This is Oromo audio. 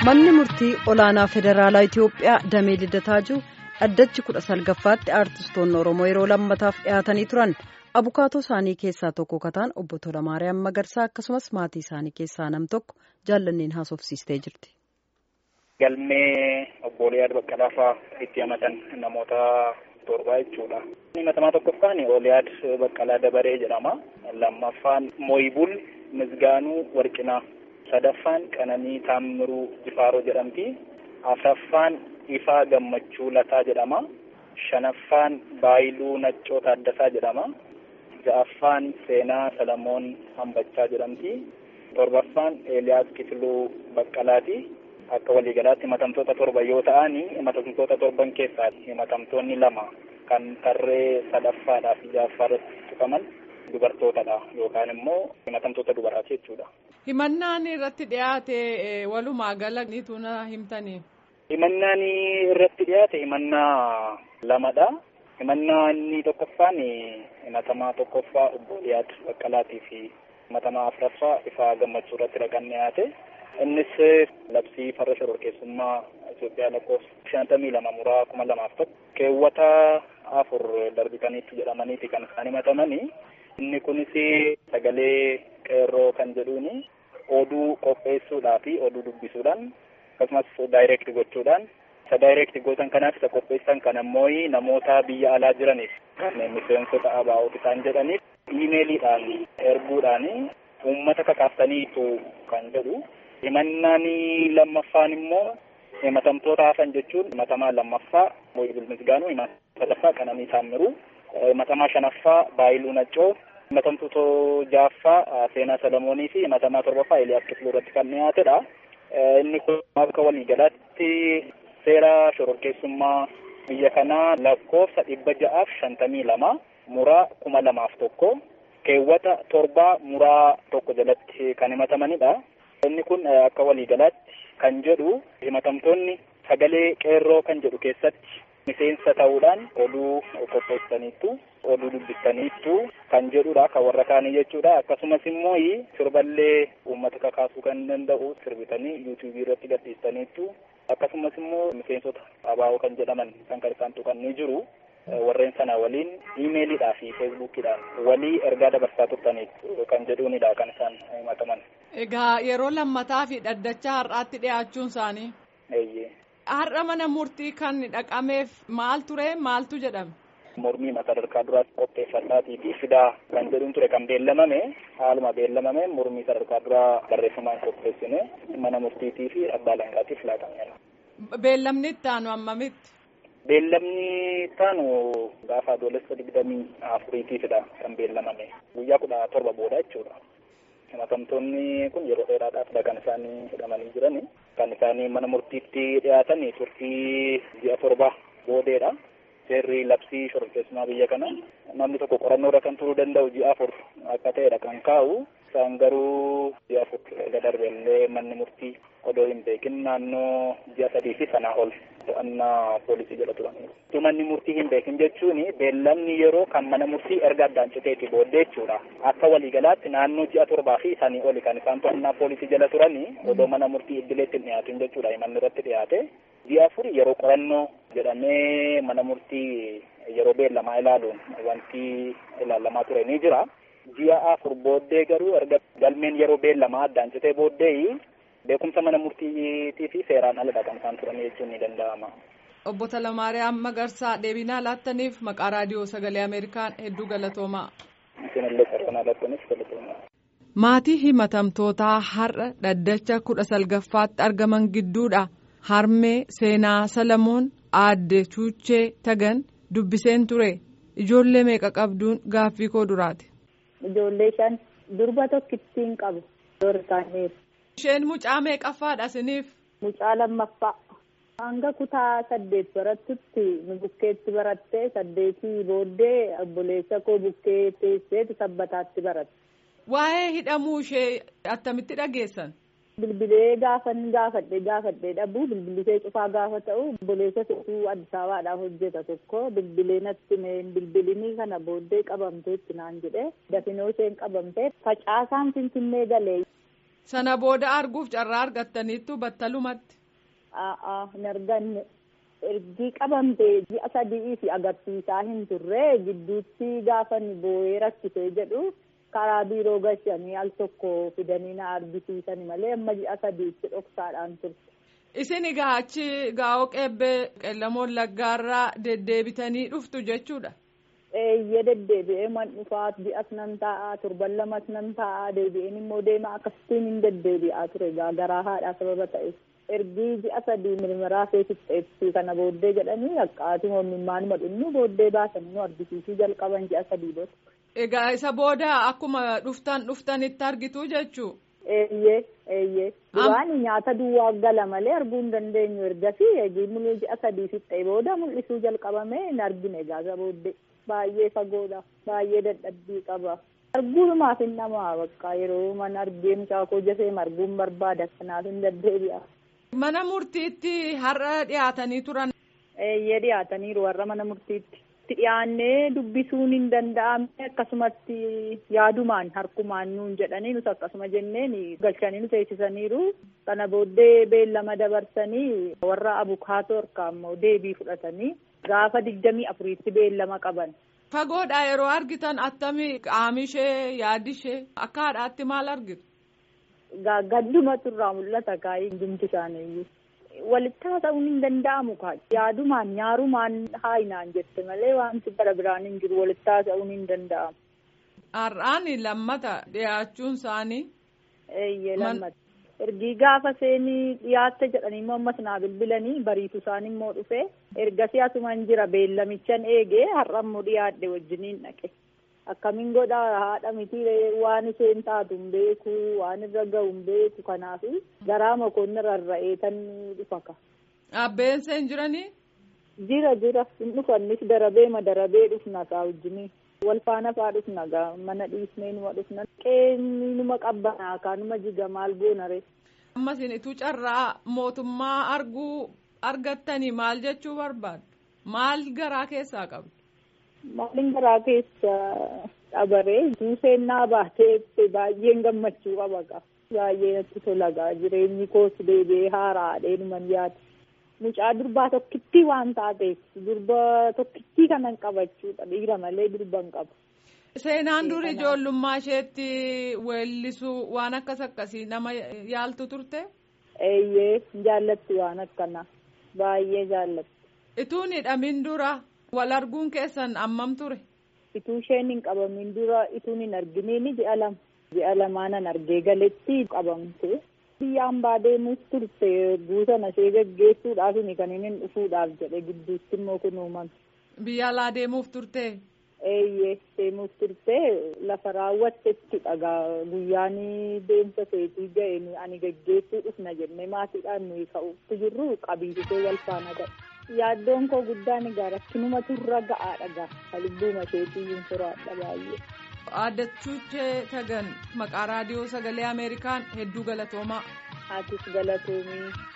Manni murtii olaanaa federaalaa Itiyoophiyaa damee Lidataa dhaddachi kudha salgaffaatti aartistoonni Oromoo yeroo lammataaf dhiyaatanii turan abukaatoo isaanii keessaa tokko kataan obbo Tolamaariyaam Magarsaa akkasumas maatii isaanii keessaa nam tokko jaallanneen haasofsiistee jirti. Galmee obbo Liyaad Baqqalaa fa'aa itti himatan namoota torbaa jechuudha. Himatamaa tokkoffaan Oliyaad Baqqalaa Dabaree jedhama. Lammaffaan Mooyibul Misgaanuu Warqinaa. sadaffaan Qananii Taammiruu Jifaaroo jedhamti. afraffaan Ifaa Gammachuu Lataa jedhama. shanaffaan Baayiluu Naccoo Taaddasaa jedhama. ja'affaan Seenaa Salamoon Hambachaa jedhamti. torbaffaan Eeliyaas Kifiluu Baqqalaati. akka waliigalaatti himatamtoota torba yoo ta'an himatamtoota torban keessaa himatamtoonni lama kan tarree sadaffaadhaa fi ja'affaa irratti tuqaman dubartootadha yookaan immoo himatamtoota dubaraati jechuudha. Himannaan irratti dhiyaate walumaa gala niitu na himtanii. Himannaan irratti dhiyaate himannaa lamadha. Himannaa inni tokkoffaan himatamaa tokkoffaa obbo Liyaad Baqqalaatii fi himatamaa afuraffaa Ifaa Gammachuu irratti dhaqan dhiyaate. Innis labsii farra shororkeessummaa Itoophiyaa lakkoofsa shantamii lama muraa kuma lamaaf tokko keewwata afur darbitaniitu jedhamaniiti kan isaan himatamanii. Inni kunis sagalee qeerroo kan jedhuuni oduu qopheessuudhaa fi oduu dubbisuudhaan akkasumas daayireekti gochuudhaan isa daayireekti gootan kanaaf isa qopheessan kan ammoo namoota biyya alaa jiraniif kan miseensota ABO'ti isaan jedhaniif iimeeliidhaan erguudhaan uummata kakaaftaniitu kan jedhu himannaan lammaffaan immoo himatamtoota hafan jechuun himatamaa lammaffaa Mooyibul Misgaanuu himatamaa sadaffaa Qananii Taammiruu himatamaa shanaffaa Baayiluu Naccoo himatamtoota ja'affaa Seenaa Salamoonii fi himatamaa torbaffaa Eeliyaas Kifiluu irratti kan dhiyaatedha. Inni kun akka waliigalaatti seera shororkeessummaa biyya kanaa lakkoofsa dhibba ja'aaf shantamii lama muraa kuma lamaaf tokko keewwata torbaa muraa tokko jalatti kan himatamanidha. Inni kun akka waliigalaatti kan jedhu himatamtoonni sagalee qeerroo kan jedhu keessatti miseensa ta'uudhaan oduu qopheessaniittu oduu dubbistaniittu kan jedhudha kan warra kaanii jechuudha akkasumas immoo sirballee uummata kakaasuu kan danda'u sirbitanii yuutuubii irratti gadhiistaniittu akkasumas immoo miseensota ABO kan jedhaman kan kan isaan tuqanii jiru warreen sana waliin iimeelidhaa fi feesbuukidhaan walii ergaa dabarsaa turtaniitu kan jedhuunidha kan isaan himataman. Egaa yeroo lammataa fi dhaddacha har'aatti dhiyaachuun isaanii. Eeyyee. Har'a mana murtii kan dhaqameef maal ture maaltu jedhame? Mormii sadarkaa duraas qopheeffadhaatii fi fidaa kan jedhuun ture kan beellamame haaluma beellamame mormii sadarkaa duraa barreeffamaan qopheessine mana murtiitii fi abbaa alangaatiif laatamedha. Beellamni itti aanu hammamitti? Beellamni taanu gaafa adoolessa digdamii afuriitiifidha kan beellamame guyyaa kudha torba booda jechuudha. himatamtoonni kun yeroo dheeraadhaafidha kan isaanii hidhamanii jirani kan isaanii mana murtiitti dhiyaatan turtii ji'a torba boodeedha seerri labsii shororkeessummaa biyya kana namni tokko qorannoodha kan turuu danda'u ji'a afur akka ta'edha kan kaa'u isaan garuu ji'a afur erga darbellee manni murtii odoo hin beekin naannoo ji'a sadii fi sanaa ol to'annaa poolisii jala turaniiru. Manni murtii hin beekin jechuun beellamni yeroo kan mana murtii erga addaan citeeti booddee jechuudha. Akka waliigalaatti naannoo ji'a torbaa fi sanii oli kan isaan to'annaa poolisii jala turanii odoo mana murtii idileetti hin dhiyaatin jechuudha. Manni irratti dhiyaate. Ji'a afur yeroo qorannoo jedhamee mana murtii yeroo beellamaa ilaaluun wanti ilaalamaa ture ni jira. Ji'a afur booddee garuu erga galmeen yeroo beellamaa addaan citee booddee beekumsa mana murtiitii fi seeraan aladha kan isaan turan jechuun ni danda'ama. Obbo Talamaariyaam Magarsaa deebinaa laattaniif maqaa raadiyoo sagalee Ameerikaan hedduu galatoomaa. Isinillee carraa laattaniif galatoomaa. Maatii himatamtootaa har'a dhaddacha kudha salgaffaatti argaman gidduudha. Harmee seenaa Salamoon aadde Chuuchee Tagan dubbiseen ture. Ijoollee meeqa qabduun gaaffii koo duraati. Ijoollee shan durba tokkittiin qabu. Doorsaaneef. Isheen mucaa meeqaffaadha isiniif? Mucaa lammaffaa. Hanga kutaa saddeet barattutti nu bukkeetti barattee saddeetii booddee obboleessa koo bukkee teesseetu sabbataatti baratte. Waa'ee hidhamuu ishee attamitti dhageessan? Bilbilee gaafan gaafadhe gaafadhe dhabuu bilbilisee cufaa gaafa ta'u obboleessa tokko Addis Ababaadhaaf hojjeta tokko bilbilee natti meen bilbilinii kana booddee qabamtee itti naan jedhe dafinoo isheen qabamtee facaasaan finfinnee galee Sana booda arguuf carraa argattaniittu battalumatti. Aa'a hin arganne. Ergi qabamtee ji'a sadii fi agarsiisaa hin turre gidduutti gaafa ni boo'ee rakkisee jedhu karaa biiroo gashanii al tokko fidanii na argisiisan malee amma ji'a sadiitti dhoksaadhaan turte. Isin egaa achi gaa'oo qeebbee qeellamoon laggaarraa deddeebitanii dhuftu jechuudha. Eeyyee deddeebi'ee man dhufaa ji'as nan taa'aa torban lamas nan taa'aa deebi'een immoo deemaa akkasitiin hin deddeebi'aa ture garaa haadhaa sababa ta'eef. ergi ji'a sadii mirmiraa feesifteetti kana booddee jedhanii haqqaatii hoomimmaan madhunnu booddee baasan nu argisiisuu jalqaban ji'a sadii booda. Egaa isa booda akkuma dhuftan dhuftanitti argitu jechuu. Eeyyee eeyyee. Duraan nyaata duwwaa gala malee arguu hin dandeenyu ergasii eegii mul'uu ji'a sadii fixee booda mul'isuu jalqabamee hin argine egaa isa booddee baay'ee fagoodha baay'ee dadhabbii qaba. Arguumaaf hin namaa bakka yeroo mana argee mucaa koo jasee arguun barbaada kanaaf hin deddeebi'a. Mana murtiitti har'a dhiyaatanii turan. Eeyyee dhiyaataniiru warra mana murtiitti. Itti dhiyaannee dubbisuun hin danda'amne akkasumatti yaadumaan harkumaan nuun jedhanii nus akkasuma jenneen galchanii nu teessisaniiru. Kana booddee beellama dabarsanii warra abukaatoo harkaa immoo deebii fudhatanii gaafa digdamii afuriitti beellama qaban. Fagoodha yeroo argitan attamii qaamishee yaadishee akka haadhaatti maal argitu? gaddumatu irraa mul'ata kaayee hundumti isaaniiyyuu. Walitti haasa'uun hin danda'amu kaa yaadumaan nyaarumaan haayinaan jette malee wanti bara biraan hin jiru walitti haasa'uun hin danda'amu. Har'aan lammata dhiyaachuun isaanii. Eeyyee lammata. Ergii gaafa seenii dhiyaatte jedhanii immoo ammas naa bilbilanii bariitu isaan immoo dhufe ergasii asumaan jira beellamichan eegee har'a immoo dhiyaadhe wajjiniin dhaqe. akkamiin godha haadha miti waan isheen taatu hin beeku waan irra gahu hin beeku kanaaf garaa mokoonni rarra'ee tan dhufaka. Abbeen seen jiranii? Jira jira hin dhufannis darabee ma darabee dhufna kaa wajjini. Wal faana faa dhufna gaa mana dhiisnee numa dhufna. Qeenni numa qabbanaa kaa numa jiga maal goonare. Ammas ituu carraa mootummaa arguu argattanii maal jechuu barbaadu? Maal garaa keessaa qabdu? Maalin garaa keessa dhabaree seennaa baatee baay'een gammachuu qaba gaa. Baay'ee natti tola gaa jireenyi koos deebi'ee haaraadhee numan yaadu. Mucaa durbaa tokkittii waan taateef durba tokkittii kanan qabachuudha dhiira malee durba hin qabu. Seenaan duri ijoollummaa isheetti weellisuu waan akkas akkasii nama yaaltu turte? Eeyyee jaallatti waan akkanaa baay'ee jaallatti. Ituun hidhamin dura. wal arguun keessan ammam ture. Ituu isheen hin qabamin dura ituun hin arginiin ji'a lama. Ji'a lamaanan argee galetti qabamte. Biyya hambaa deemuuf turte buusana ishee gaggeessuudhaaf kan inni dhufuudhaaf jedhe gidduutti immoo kun uumame. Biyya alaa deemuuf turte. Eeyyee deemuuf turte lafa raawwattetti dhagaa guyyaan deemsa seetii ga'e ani gaggeessuu dhufna jennee maatiidhaan nuyi ka'uutti jirru qabiisisee wal faana ta'e. yaaddoon koo guddaan egaa rakkinumatu irra ga'aadha gaa lubbuuma isheetii furaadha baay'ee. Aaddachuuchee Tagan maqaa raadiyoo sagalee Ameerikaan hedduu galatoomaa. Atis galatoomii.